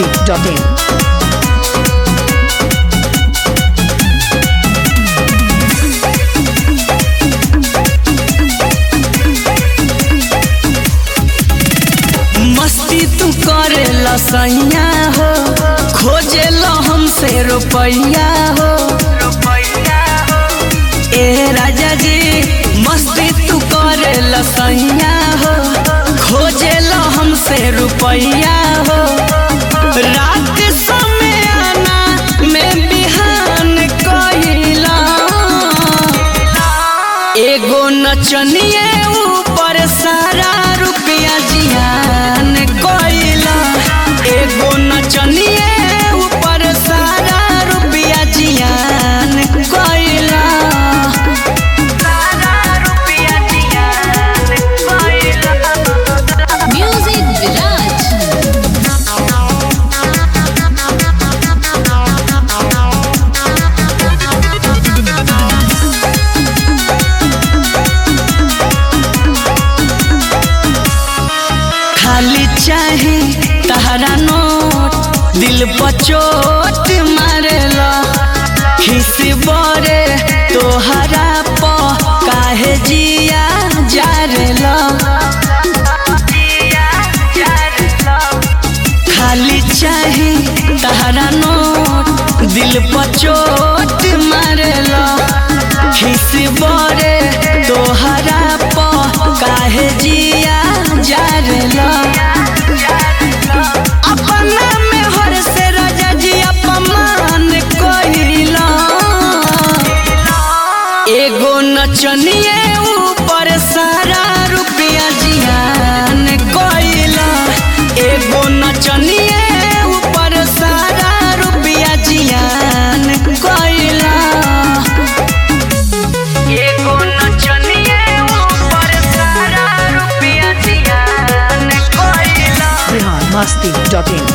masti.in. मस्ती तू करे लसैया हो खोजे लो हमसे रुपैया हो ए राजा जी मस्ती तू करे लसैया हो खोजे लो हमसे रुपैया हो रात समय आना में बिहान कहिला एगो नचनिए ऊपर सारा रुपया जियान कोइला एगो नचनिए ऊपर सारा रुपया जियान कोइला सारा रुपया जियान कोइला Music Village. खाली चाहे तहरा नोट दिल पर चोट मारेला खिस बरे तोहरा प काहे जिया जारेला खाली चाहे तहरा नोट दिल पर चोट मारेला खिस बरे तोहरा प काहे जिया जारेला अपना में हर से राजा जी अपमान कहिला एगो नचनिए ऊपर सारा रुपया जियान कइला एगो नचनिए ऊपर सारा रुपया जियान कइला एगो नचनिए ऊपर सारा रुपया जियान कइला Bihar masti.in.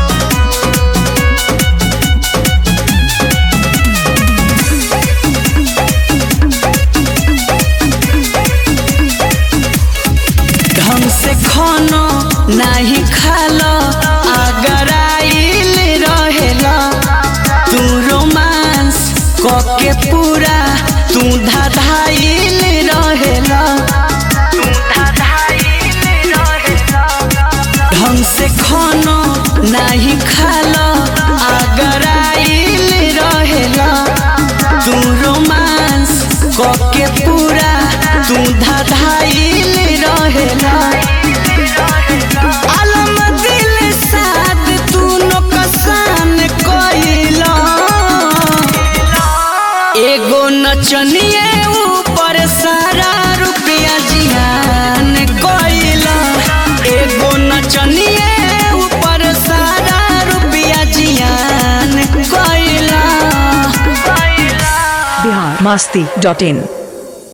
ढंग से खाना नहीं खाला अगर आइल रहेला तू रोमांस कके पूरा तू धधाइल रहेला ढंग से खाना नहीं खाला अगर आइल रहेला तू रोमांस कके पूरा तू धधाइल रहेला आलम दिल साथ तू नकसान कइला एगो नचनिए ऊपर सारा रुपया जियान कइला एगो नचनिए ऊपर सारा रुपया जियान कइला Bihar masti.in.